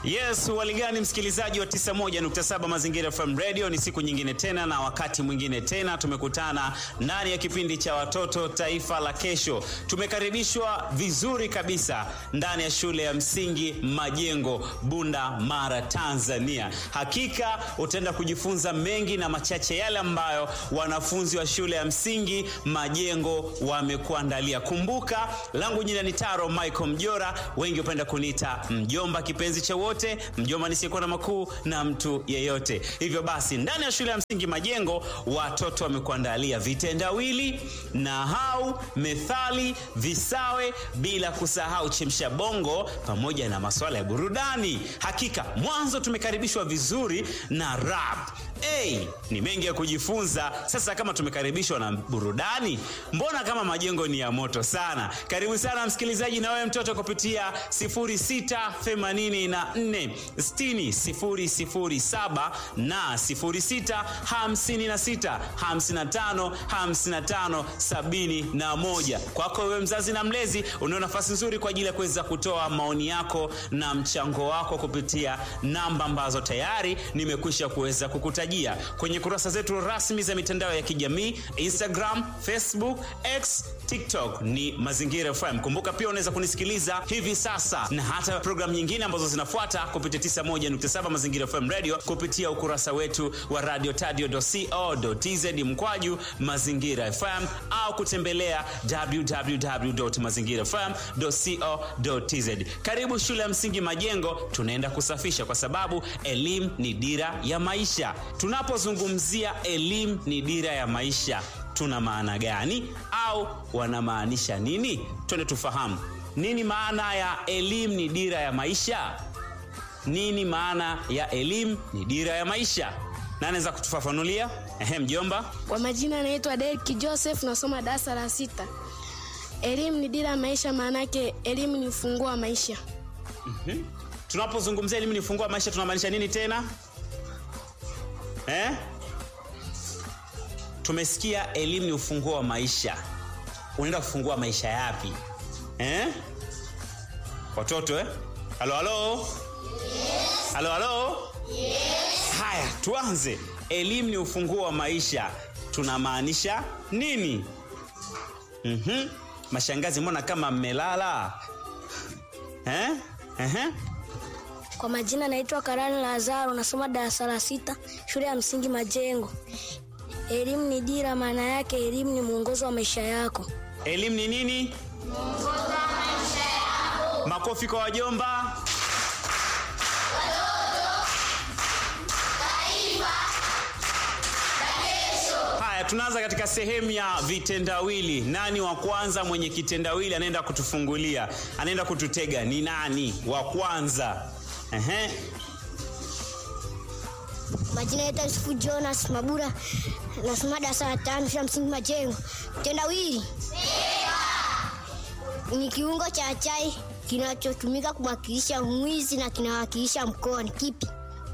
Yes, waligani msikilizaji wa 91.7 Mazingira FM Radio, ni siku nyingine tena na wakati mwingine tena tumekutana ndani ya kipindi cha watoto taifa la kesho. Tumekaribishwa vizuri kabisa ndani ya shule ya msingi Majengo, Bunda Mara, Tanzania. Hakika utaenda kujifunza mengi na machache yale ambayo wanafunzi wa shule ya msingi Majengo wamekuandalia. Kumbuka, langu jina ni Taro Michael Mjora, wengi hupenda kuniita mjomba kipenzi cha wote, mjomba nisiyekuwa na makuu na mtu yeyote. Hivyo basi, ndani ya shule ya msingi Majengo watoto wamekuandalia vitendawili, nahau, methali, visawe, bila kusahau chemsha bongo pamoja na masuala ya burudani. Hakika mwanzo tumekaribishwa vizuri na rap. Hey, ni mengi ya kujifunza. Sasa kama tumekaribishwa na burudani, mbona kama majengo ni ya moto sana? Karibu sana msikilizaji, na wewe mtoto kupitia 0684 60 007 na 06 56 55 55 71. Kwako wewe mzazi na mlezi, unao nafasi nzuri kwa ajili ya kuweza kutoa maoni yako na mchango wako kupitia namba ambazo tayari nimekwisha kuweza kukutajia kwenye kurasa zetu rasmi za mitandao ya kijamii Instagram, Facebook, X, TikTok ni Mazingira FM. Kumbuka pia unaweza kunisikiliza hivi sasa na hata programu nyingine ambazo zinafuata kupitia 91.7 Mazingira FM Radio kupitia ukurasa wetu wa radio tadio.co.tz mkwaju Mazingira FM au kutembelea www.mazingirafm.co.tz. Karibu shule ya msingi Majengo, tunaenda kusafisha kwa sababu elimu ni dira ya maisha. Tunapozungumzia elimu ni dira ya maisha, tuna maana gani au wanamaanisha nini? Twende tufahamu nini maana ya elimu ni dira ya maisha. Nini maana ya elimu ni dira ya maisha? Na anaweza kutufafanulia? Ehe, mjomba. Kwa majina anaitwa Derek Joseph, nasoma darasa la sita. Elimu ni dira ya maisha, maana yake elimu ni ufunguo wa maisha. Mhm. Tunapozungumzia elimu ni ufunguo wa maisha tunamaanisha nini tena? Eh? Tumesikia elimu ni ufunguo wa maisha. Unaenda kufungua maisha yapi? Eh? Watoto eh? Halo halo? Yes. Halo halo? Yes. Haya, tuanze. Elimu ni ufunguo wa maisha. Tunamaanisha nini? Mhm. Mashangazi, mbona kama mmelala? Eh? Ehe. Kwa majina naitwa Karani Lazaro, nasoma darasa la sita shule ya msingi Majengo. Elimu ni dira, maana yake elimu ni mwongozo wa maisha yako. Elimu ni nini? Makofi kwa wajomba. Haya, tunaanza katika sehemu ya vitendawili. Nani wa kwanza mwenye kitendawili anaenda kutufungulia, anaenda kututega? Ni nani wa kwanza? Ehe. Majina yetu Yusufu Jonas Mabura, nasoma darasa la tano shule ya msingi Majengo. Tendawili ni kiungo cha chai kinachotumika kumwakilisha mwizi na kinawakilisha mkoa. Ni kipi?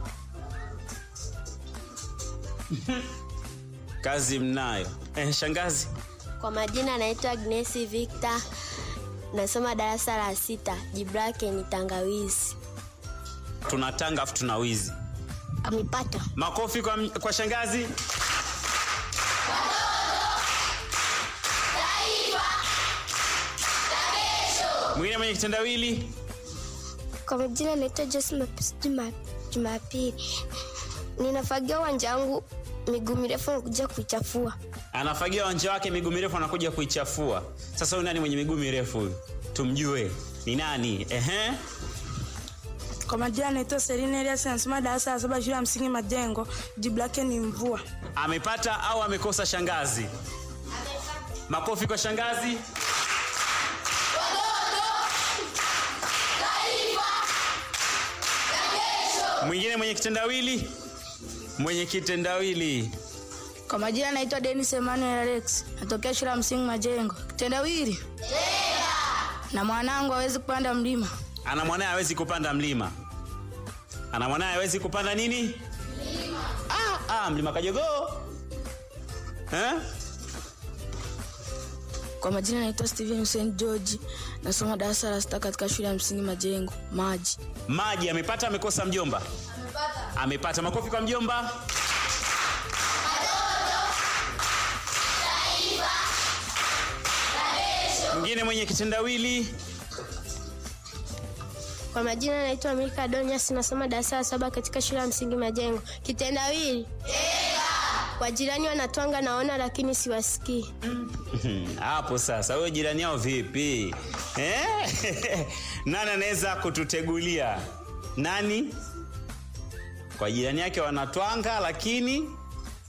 Kazi mnayo. Eh, shangazi. Kwa majina anaitwa Agnesi Victor, nasoma darasa la sita. Jibu lake ni tangawizi. Tuna tanga afu tuna wizi. Amepata. Makofi kwa, kwa shangazi. Mwingine mwenye kitendawili. Kwa majina naitwa Jose Mapisi Juma- Jumapili. Ninafagia uwanja wangu miguu mirefu na kuja kuichafua. anafagia uwanja wake miguu mirefu anakuja kuichafua. Sasa huyu nani mwenye miguu mirefu huyu? Tumjue ni nani? Ehe. Kwa majina naitwa Serena Elias, nasoma darasa la saba shule ya msingi Majengo. Jibu lake ni mvua. Amepata au amekosa shangazi? Makofi kwa shangazi. Mwingine mwenye kitendawili, mwenye kitendawili. Kwa majina naitwa Dennis Emmanuel Alex, natokea shule ya msingi Majengo. Kitendawili na mwanangu hawezi kupanda mlima. Ana mwanaye hawezi kupanda mlima. Ana mwanaye hawezi kupanda nini? Mlima. Ah, ah, mlima Kajogoo. Eh? Kwa majina naitwa Steven Hussein George, nasoma darasa la sita katika shule ya msingi Majengo Maji. Maji amepata amekosa mjomba? Amepata. Amepata. Makofi kwa mjomba. Mwingine mwenye kitendawili. Kwa majina naitwa Milka Donias, nasoma darasa la saba katika shule ya msingi Majengo. Kitendawili wajirani wanatwanga naona, lakini siwasikii. Hapo sasa, wewe jirani yao vipi eh? Nani anaweza kututegulia? Nani? Kwa jirani yake wanatwanga lakini